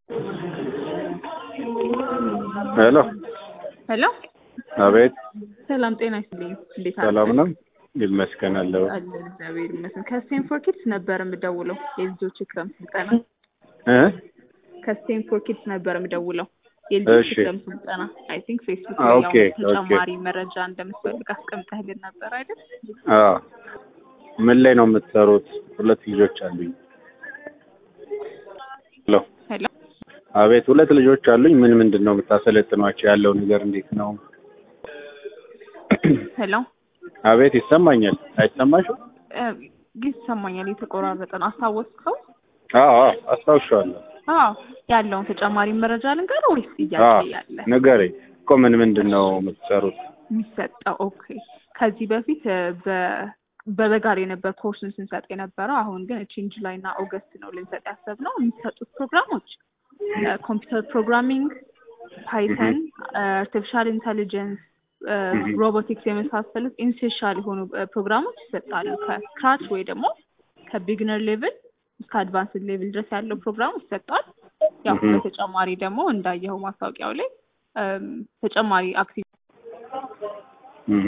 ሄሎ ሄሎ አቤት ሰላም ጤና ይስጥልኝ። እንዴት አለ? ሰላም ነው ይመስገን አለው አለን እግዚአብሔር ይመስገን። ከስቴንፎር ኪድስ ነበር የምደውለው የልጆች የክረምት ስልጠና እ ከስቴንፎር ኪድስ ነበር የምደውለው የልጆች እሺ። የክረምት ስልጠና አይ ቲንክ ፌስቡክ ላይ ኦኬ፣ ያው ኦኬ። ተጨማሪ መረጃ እንደምትፈልግ አስቀምጠህልን ነበር አይደል? አዎ ምን ላይ ነው የምትሰሩት? ሁለት ልጆች አሉኝ። ሄሎ ሄሎ አቤት ሁለት ልጆች አሉኝ። ምን ምንድን ነው የምታሰለጥኗቸው? ያለው ነገር እንዴት ነው? ሄሎ አቤት ይሰማኛል። አይሰማሽም? እ፣ ይሰማኛል። የተቆራረጠ ነው። አስታወስከው? አዎ አዎ አስታውሻለሁ። አዎ ያለውን ተጨማሪ መረጃ ልንገርህ ወይስ ጥያቄ አዎ ያለ ንገረኝ እኮ ምን ምንድን ነው የምትሰሩት? የሚሰጠው? ኦኬ ከዚህ በፊት እ፣ በ በበጋ ላይ ነበር ኮርሱን ስንሰጥ የነበረው። አሁን ግን ቺን ጁላይ እና ኦገስት ነው ልንሰጥ ያሰብነው። የሚሰጡት ፕሮግራሞች ኮምፒውተር ፕሮግራሚንግ፣ ፓይተን፣ አርቲፊሻል ኢንተሊጀንስ፣ ሮቦቲክስ የመሳሰሉት ኢንሴንሻል የሆኑ እ፣ ፕሮግራሞች ይሰጣሉ። ከስክራች ወይ ደግሞ ከቢግነር ሌቭል እስከ አድቫንስድ ሌቭል ድረስ ያለው ፕሮግራም ይሰጣል። ያው Mhm. በተጨማሪ ደግሞ እንዳየኸው ማስታወቂያው ላይ እም፣ ተጨማሪ አክቲቪቲ እህ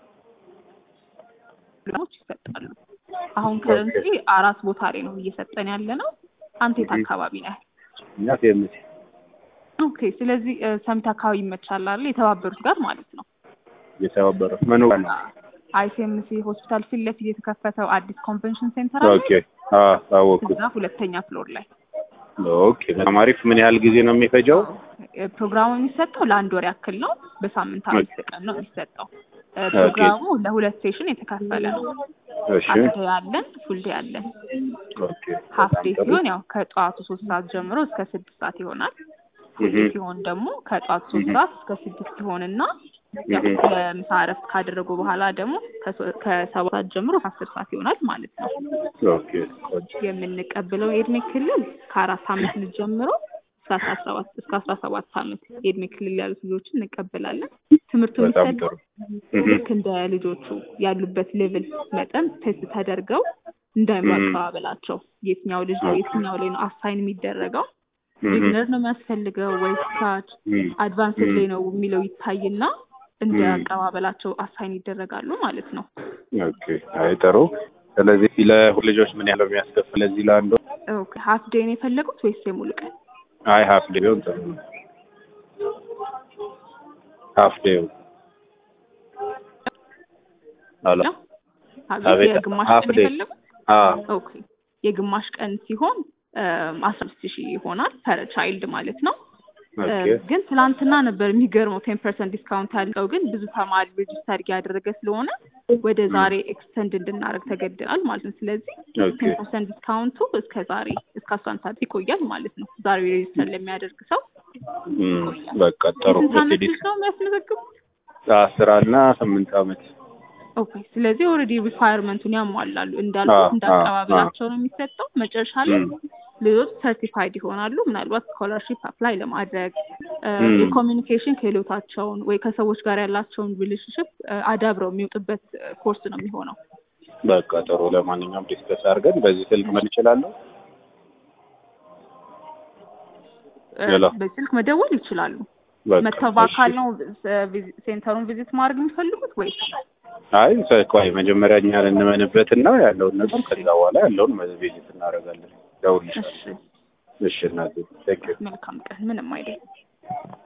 ፕሮግራሞች ይሰጣሉ። አሁን ከረንሲ አራት ቦታ ላይ ነው እየሰጠን ያለ ነው። አንተ የት Mhm. አካባቢ ነህ? እኛ ፌምስ ኦኬ። ስለዚህ እ፣ ሰሚት አካባቢ ይመቻል አይደል? የተባበሩት ጋር ማለት ነው። የተባበሩት ምን ነው? አይሲኤምሲ ሆስፒታል ፊት ለፊት የተከፈተው አዲስ ኮንቬንሽን ሴንተር አለ። ኦኬ አዎ አወኩት። እዛ ሁለተኛ ፍሎር ላይ ኦኬ በጣም አሪፍ። ምን ያህል ጊዜ ነው የሚፈጀው? እ፣ ፕሮግራሙ የሚሰጠው ለአንድ ወር ያክል ነው። በሳምንት አምስት ቀን ነው የሚሰጠው። እ፣ ፕሮግራሙ ለሁለት ሴሽን የተከፈለ ነው። እሺ ሀፍ ዴይ አለን፣ ፉል ዴይ አለን። ኦኬ ሀፍ ዴይ በጣም ጥሩ። ሲሆን ያው ከጠዋቱ ሶስት ሰዓት ጀምሮ እስከ ስድስት ሰዓት ይሆናል። ፉል ዴይ እህ ሲሆን ደግሞ ከጠዋቱ ሶስት Mhm. ሰዓት እስከ ስድስት ይሆንና ያው እህ ለምሳ እረፍት ካደረጉ በኋላ ደግሞ ከሶ- ከሰባት ሰዓት ጀምሮ አስር ሰዓት ይሆናል ማለት ነው። ኦኬ ቆንጆ። የምንቀበለው የእድሜ ክልል ከአራት አመት ልጅ ጀምሮ እስከ አስራ ሰባት እስከ አስራ ሰባት አመት የእድሜ ክልል ያሉት ልጆችን እንቀበላለን። ትምህርቱ በጣም የሚሰጠው ጥሩ። እህ ልክ እንደ ልጆቹ ያሉበት ሌቭል መጠን ቴስት ተደርገው እንዳይምሮ Mhm. አቀባበላቸው የትኛው ልጅ ነው Okay. የትኛው ላይ ነው አሳይን የሚደረገው እህ ቢግነር ነው የሚያስፈልገው ወይስ ታች እህ አድቫንስድ Mhm. ላይ ነው የሚለው ይታይና እንደ Mhm. አቀባበላቸው አሳይን ይደረጋሉ ማለት ነው። ኦኬ አይ ጥሩ። ስለዚህ ለሁለት ልጆች ምን ያህል ነው የሚያስከፍል? ለዚህ ለአንዱ ኦኬ ሀፍ ዴይ ነው የፈለጉት ወይስ የሙሉ ቀን? አይ ሀፍ ዴይ ቢሆን ጥሩ ነው። ሀፍ ዴይ አሎ ነው? አቤት አቤት፣ የግማሽ half ቀን day። የፈለጉት? አ ኦኬ የግማሽ ቀን ሲሆን አስራ አምስት ሺህ ይሆናል ፐር ቻይልድ ማለት ነው። ኦኬ እ፣ ግን ትናንትና ነበር የሚገርመው ቴን ፐርሰንት ዲስካውንት ያለው ግን ብዙ ተማሪ ሬጅስተር እያደረገ ስለሆነ ወደ ዛሬ ኤክስተንድ እንድናደርግ ተገድናል ማለት ነው። ስለዚህ ኦኬ ቴን ፐርሰንት ዲስካውንቱ እስከ ዛሬ እስከ አስራ አንድ ሰዓት ይቆያል ማለት ነው። ዛሬ ሬጅስተር ለሚያደርግ ሰው እም፣ በቃ ጥሩ። የስንት ዓመት እንግዲህ ልጅ ነው የሚያስመዘግቡት? አስራ እና ስምንት ዓመት ኦኬ ስለዚህ ኦልሬዲ ሪኳየርመንቱን ያሟላሉ አዎ፣ እንዳልኩት እንደ አዎ፣ አቀባበላቸው ነው የሚሰጠው። መጨረሻ ላይ እም፣ ልጆች ሰርቲፋይድ ይሆናሉ። ምናልባት ስኮላርሺፕ አፕላይ ለማድረግ እ፣ እም። የኮሚኒኬሽን ክህሎታቸውን ወይ ከሰዎች ጋር ያላቸውን ሪሌሽንሽፕ አዳብረው የሚወጡበት ኮርስ ነው የሚሆነው። በቃ ጥሩ። ለማንኛውም ዲስከስ አድርገን በዚህ ስልክ ምን እችላለሁ? እ፣ ሌላ? በስልክ መደወል ይችላሉ። በቃ መተው በአካል እሺ። ነው እ፣ ቪዚ- ሴንተሩን ቪዚት ማድረግ የሚፈልጉት ወይስ? አይ ቆይ መጀመሪያ እኛ እንመንበትና ያለውን ነገር ከዛ በኋላ ያለውን ቪዚት እናደርጋለን። ደውልልሻለሁ። እሺ እሺ እናቴ ቴንክ ዩ መልካም ቀን። ምንም አይደለም።